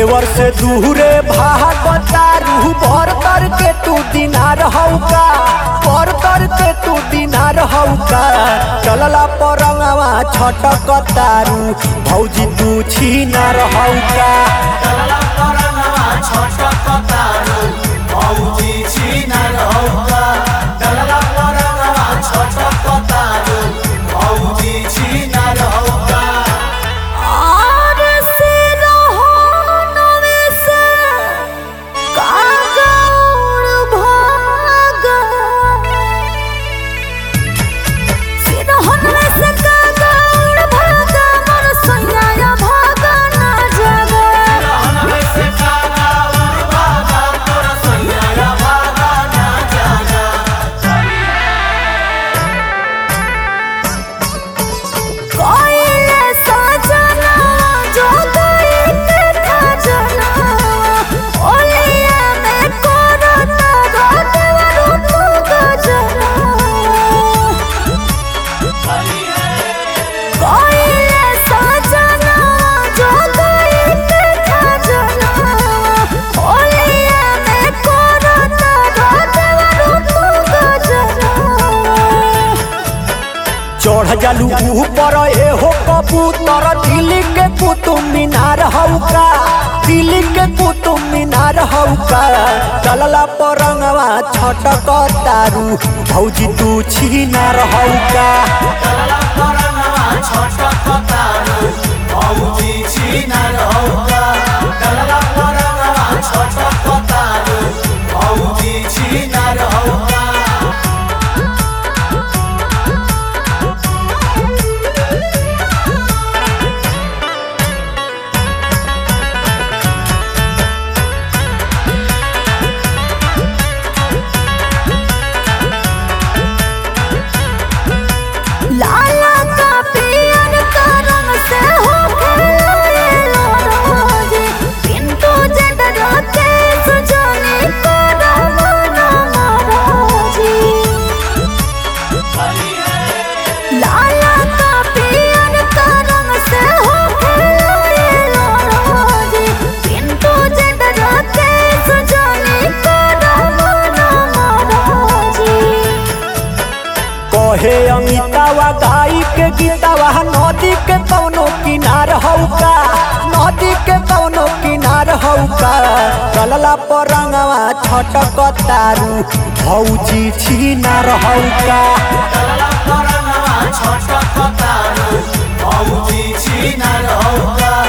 देवर से दूरे भागतारू भर तर के तू दिनार हौका पर तर के तू दिनार हौका चलला परंगवा छटकतारू भौजी तू छीनार हौका और से रहो नवे से कागौर भागा से रहो नवे से कागौर भागा मोर सैया भागा ना जागा कोइले सजना जो गई के खजना ओलिया में कोरता घाट रूप गजना कोइले सजना जो गई के खजना ओलिया में कोरता घाट रूप गजना चढ़ जालू ऊपर एहो कबूतर दिल्ली के कुतुब मीनार हौका दिल्ली के कुतुब मीनार हौका चलला परंगवा छटकतारू भौजी तू छीनार हौका लाला का पियर का रंग से हो खेलाए लोरोजे पिंटू जट रोते सुजने को रमना महाराजी लाला का पियर का रंग से हो खेलाए लोरोजे पिंटू जट रोते सुजने को रमना महाराजी कहे अमितावा गाई के गीतावा नदी के कौनो किनार हौका नदी के कौनो किनार हौका चलला परंगवा छटकतारू भौजी छीनार हौका छटकतारू भौजी छिनार हौका